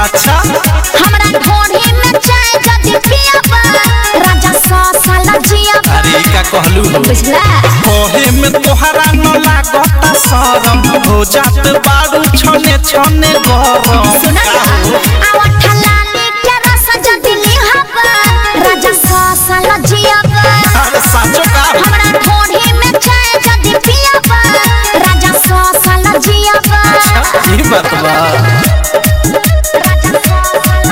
अच्छा हमरा ढोढ़ी में चाय जदी पियाबा राजा सौ साल जियाबा अरे का कहलू हो बुझला कहे में तोहरा न लागता शरम हो जात बारू छने छने गरम सुना ना आवा ठलाली के रस जदी लिहाबा राजा सौ साल जियाबा अरे साचो का हमरा ढोढ़ी में चाय जदी पियाबा राजा सौ साल जियाबा ई बात बा राजा सौ साल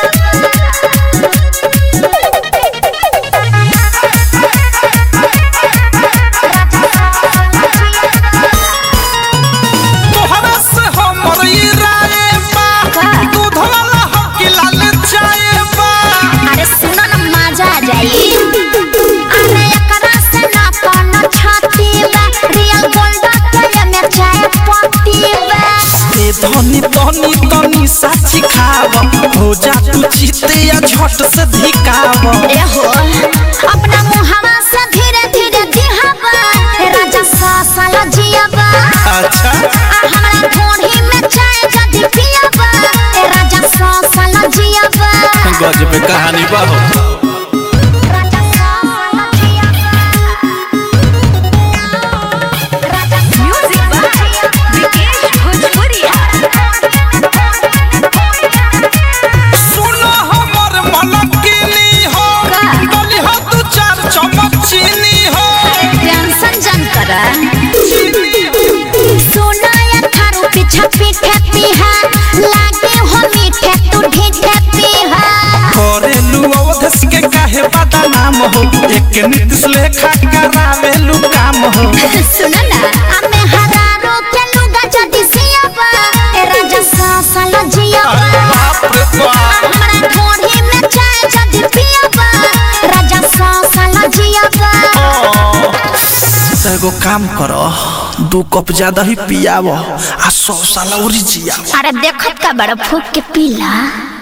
तोहरा से हमर ई राय बा का? दूध वाला हकी लाल चाय बा अरे सुनो न मजा आ जाई अरे एकरा से ना कोनो छाती बा रियल गोल्ड के में चाय पत्ती बा ए धनी धनी तनी साची खाव हो जा तू चिते या झट से धिकाव ए हो अपना मुहावा से धीरे धीरे दिहाबा ए राजा सा साला जियाबा अच्छा आ हमरा ढोढ़ी में चाय जदी पियाबा ए राजा सा साला जियाबा गजब कहानी बा हो राजा सा साला जियाबा राजा म्यूजिक बा विकेश भोजपुरिया सुनो हमर मलकिनी हो का? डली हो तू चार चम्मच चीनी हो टेंशन जन करा सोना या थारू पीछा पीठे पीहा लागे हो मीठे तू ढीठे पीहा करेलू अवधस के काहे बदनाम हो एक नीतिश लेखा करावेलू काम हो सुना ना हमें हरारो के लुगा जदी सियाबा ए राजा सा साला जियाबा अरे बाप रे बाप हमरा ढोढ़ी में चाय जदी पियाबा राजा सा साला जियाबा तो एगो काम करो दू कप ज्यादा ही पियाव आ सौ साल और जियाव अरे देखत का बड़ा फूक के पीला